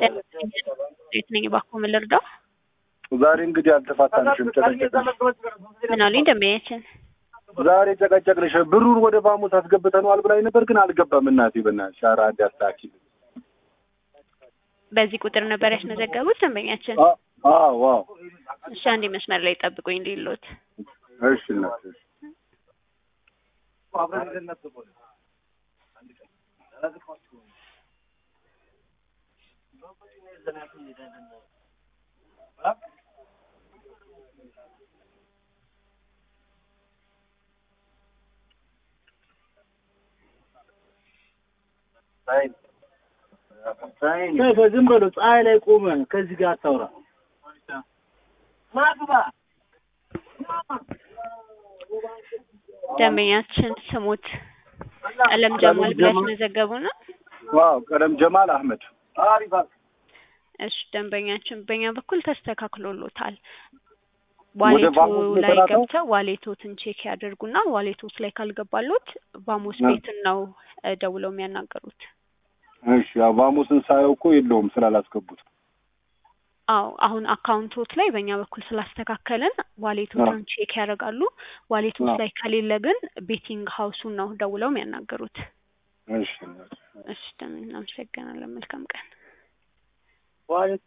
የት ነኝ እባክዎ ምን ልርዳው? ዛሬ እንግዲህ አልተፋታንሽም፣ ጨቀጨቅንሽ። ምን አሉኝ ደንበኛችን? ዛሬ ጨቀጨቅንሽ። ብሩን ወደ ባሙስ አስገብተነዋል ብላኝ ነበር፣ ግን አልገባም። እናቴ በእናትሽ ኧረ አንዴ አስተካክል። በዚህ ቁጥር ነበር ያስመዘገቡት ደንበኛችን? አዎ አዎ። እሺ አንዴ መስመር ላይ ጠብቁኝ ሊሎት እሺ እናቴ እሺ። ዝም በለው ፀሐይ ላይ ቆመ ከዚህ ጋር አታውራ። ደንበኛችን ስሙት ቀለም ጀማል ብለው ያስመዘገቡ ነው? ዋው ቀለም ጀማል አህመድ። እሺ ደንበኛችን በእኛ በኩል ተስተካክሎሎታል። ወደ ዋሌቱ ቫሞስ ነው ላይ የተላከው? ገብተው ዋሌቶትን ቼክ ያደርጉና ዋሌቶት ላይ ካልገባሎት ቫሞስ አ- ቤትን ነው እ ደውለው የሚያናገሩት። እሺ ያው ባሙስን ሳየው እኮ የለውም ስላላስገቡት። አዎ አሁን አካውንቶት ላይ በእኛ በኩል ስላስተካከልን ዋሌቶትን ቼክ ያደርጋሉ። ዋሌቶት አዎ። ላይ ከሌለ ግን ቤቲንግ ሀውሱን ነው ደውለው የሚያናገሩት። እሺ እናቴ። እሺ ደም እናመሰግናለን። መልካም ቀን።